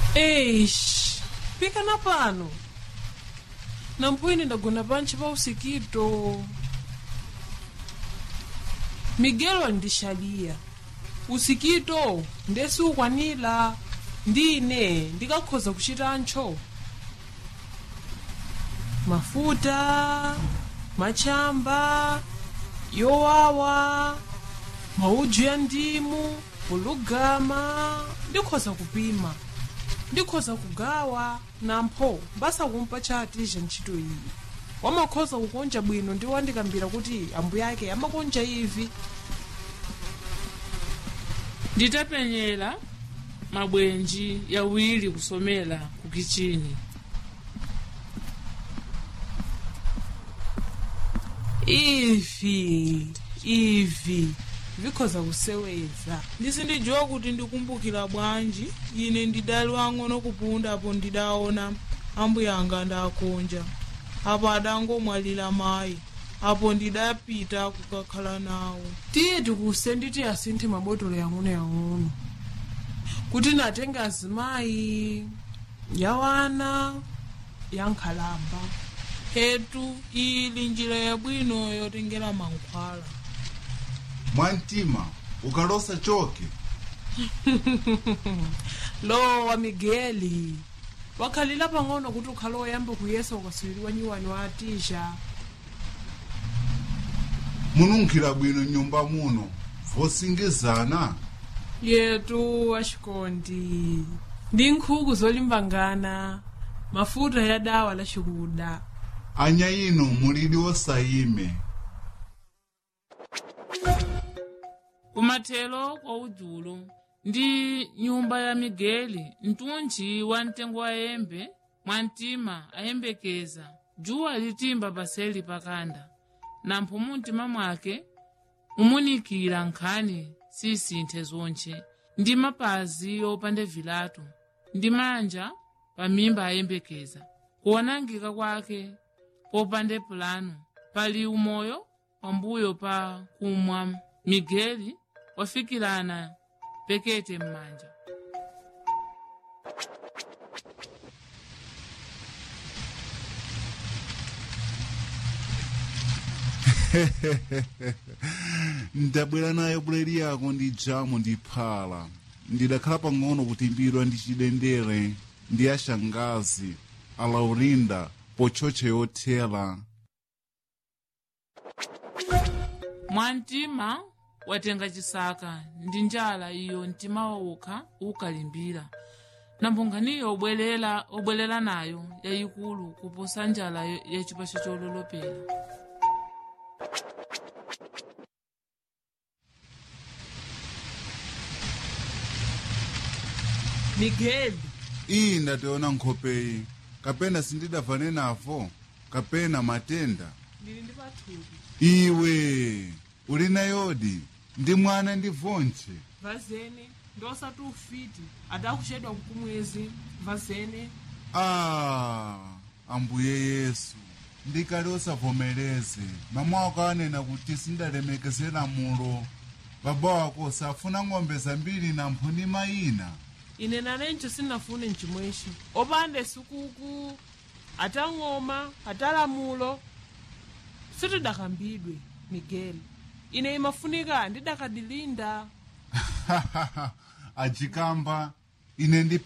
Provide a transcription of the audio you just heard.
eish pikana pano nampwini ndagona pantchi pa usikito migelo andixaliya usikito ndesi ukwanira ndine ndikakhoza kuchitantcho mafuta machamba yowawa maudzu ya ndimu ulugama ndikhoza kupima ndikhoza kugawa nampho mbasakumpa chatija ntchito iyi wamakhoza kukonja bwino ndi wandikambira kuti ambuye ake amakonja ivi nditapenyera mabwenji yawiri kusomera ku kichini ivi ivi vikhoza kuseweza ndisindidziwa kuti ndikumbukira bwanji ine ndidali wang'ono kupundapo ndidaona ambuye anga ndakonja apo adangomwalira mayi apo ndidapita kukakhala nawo tiye tikuse nditi asinthe mabotolo yang'onoyang'ono kuti natenge azimayi yawana yankhalamba hetu ili njira yabwino yotengera mankhwala mwantima ukalosa choke lowa migeli wakhalira pang'ono kuti ukhale woyamba kuyesa ukaswiriwa nyiwani wa atisha mununkhira bwino nyumba muno vosingizana yetu axikondi ndi nkhuku zolimbangana mafuta ya dawa la xikuda anya ino mulili wosayime kumathelo kwa udzulo ndi nyumba ya migeli mtunji wa mtengo wa yembe mwantima ayembekeza dzuwa litimba paseli pakanda nampho mumtima mwake mumunikira nkhani sisinthe zonche ndi mapazi opanda vilato ndi manja pamimba ayembekeza kuonangika kwake popanda pulano pali umoyo pambuyo pa kumwa migeli wafikirana pekete m'manja ndabwera nayo buledi yako ndi jamu ndi phala ndidakhala pang'ono kutimbidwa ndi chidendere ndi ashangazi alaurinda pochoche yothera mwantima watenga chisaka ndi njala iyo mtima wawukha ukalimbira nambunganiyo obwerera obwerera nayo yayikulu kuposa njala ya- ya chipacho chololopera migeli iyi ndationa nkhopeyi kapena sindidavane navo kapena matenda ndili ndi pathupi iwe uli nayodi ndi mwana ndi vonche vazene ndosati ufiti adakuchedwa kumwezi vazene ah ambuye yesu ndikali osavomereze mama wako anena kuti sindalemekezera mulo baba wako safuna ng'ombe zambiri na mphuni mayina ine nanencho sinafune mchimweshi opanda sukuku atang'oma atalamulo sitidakambidwe migeli ine imafunika ndidakadilinda ajikamba ine ndi